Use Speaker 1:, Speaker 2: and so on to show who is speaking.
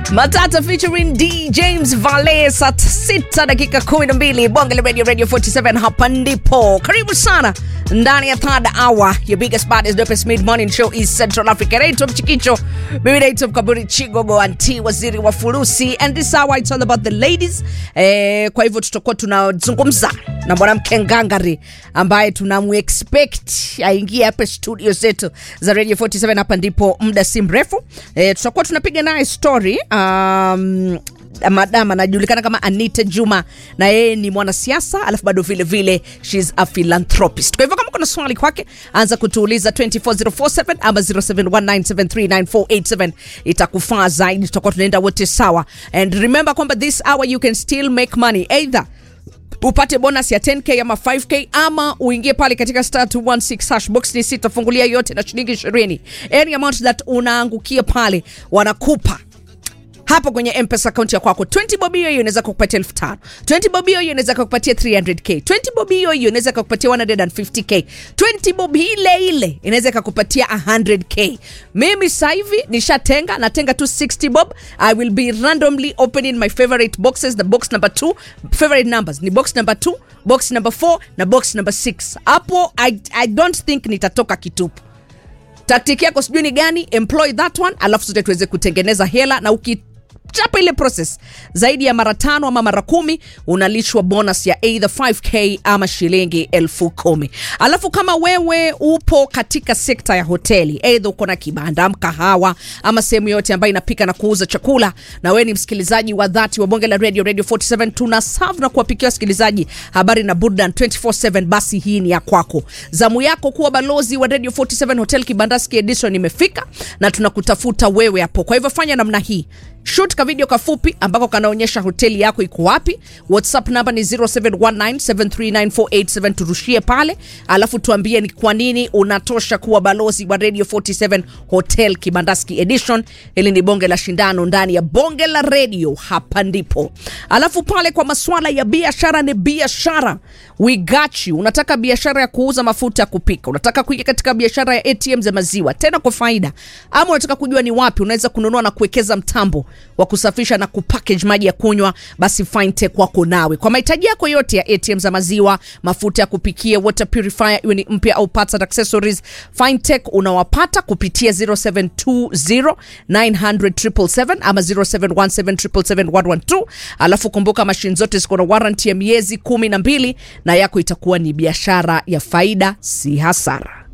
Speaker 1: Matata featuring D James Vale saa sita dakika 12 bonge la radio radio 47 hapa ndipo karibu sana ndani ya third hour your biggest baddest dopest mid morning show is Central Africa naitwa Mchikicho mimi naitwa Mkaburi Chigogo anti waziri wa furusi and this hour it's all about the ladies eh, kwa hivyo tutakuwa tunazungumza na mwanamke ngangari ambaye tunamuexpect aingie hapa studio zetu za radio 47 hapa ndipo muda si mrefu eh, tutakuwa tunapiga naye story um, madam anajulikana kama Anita Juma na yeye ni mwanasiasa alafu bado vile vile she's a philanthropist. Kwa hivyo kama kuna swali kwake anza kutuuliza 24047 ama 0719739487 itakufaa zaidi, tutakuwa tunaenda wote sawa. And remember kwamba this hour you can still make money either upate bonus ya 10k ama 5k ama uingie pale katika star 216 hash box ni sita fungulia yote na shilingi 20 any amount that unaangukia pale wanakupa hapo kwenye mpesa akaunti ya kwako 20 bob hiyo hiyo inaweza kukupatia 5000 20 bob hiyo hiyo inaweza kukupatia 300k 20 bob hiyo hiyo inaweza kukupatia 150k 20 bob ile ile inaweza kukupatia 100k mimi sasa hivi nishatenga natenga tu 60 bob i will be randomly opening my favorite boxes the box number 2 favorite numbers ni box number 2 box number 4 na box number 6 hapo I, i don't think nitatoka kitupu taktiki yako sijui ni gani employ that one alafu sote tuweze kutengeneza hela na uki chapa ile process zaidi ya mara tano ama mara kumi unalishwa bonus ya either 5k ama shilingi elfu kumi alafu kama wewe upo katika sekta ya hoteli eidha uko na kibanda mkahawa ama sehemu yote ambayo inapika na kuuza chakula na wewe ni msikilizaji wa dhati wa bonge la radio radio 47 tuna serve na kuwapikia wasikilizaji habari na burdan 247 basi hii ni ya kwako zamu yako kuwa balozi wa radio 47 hotel kibandaski edition imefika na tunakutafuta wewe hapo kwa hivyo fanya namna hii shoot ka video kafupi ambako kanaonyesha hoteli yako iko wapi whatsapp namba ni 0719739487 turushie pale alafu tuambie ni kwa nini unatosha kuwa balozi wa radio 47 hotel kibandaski edition hili ni bonge la shindano ndani ya bonge la radio hapa ndipo alafu pale kwa maswala ya biashara ni biashara we got you unataka biashara ya kuuza mafuta ya kupika unataka kuingia katika biashara ya atm za maziwa tena kwa faida ama unataka kujua ni wapi unaweza kununua na kuwekeza mtambo wa kusafisha na kupackage maji ya kunywa basi fintech wako nawe kwa mahitaji yako yote ya atm za maziwa mafuta ya kupikia water purifier iwe ni mpya au parts and accessories fintech unawapata kupitia 0720 900 ama 0717771112 alafu kumbuka mashine zote ziko na warranty ya miezi kumi na mbili na yako itakuwa ni biashara ya faida si hasara